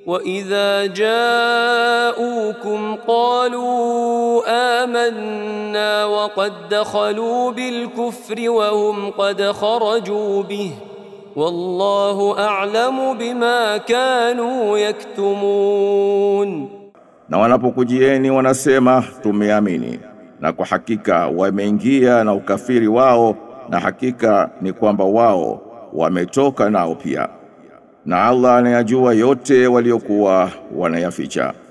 واذا جاءوكم قالوا امنا وقد دخلوا بالكفر وهم قد خرجوا به والله اعلم بما كانوا يكتمون Na wanapokujieni wanasema tumeamini, na kwa hakika wameingia na ukafiri wao, na hakika ni kwamba wao wametoka nao pia. Na Allah anayajua yote waliokuwa wanayaficha.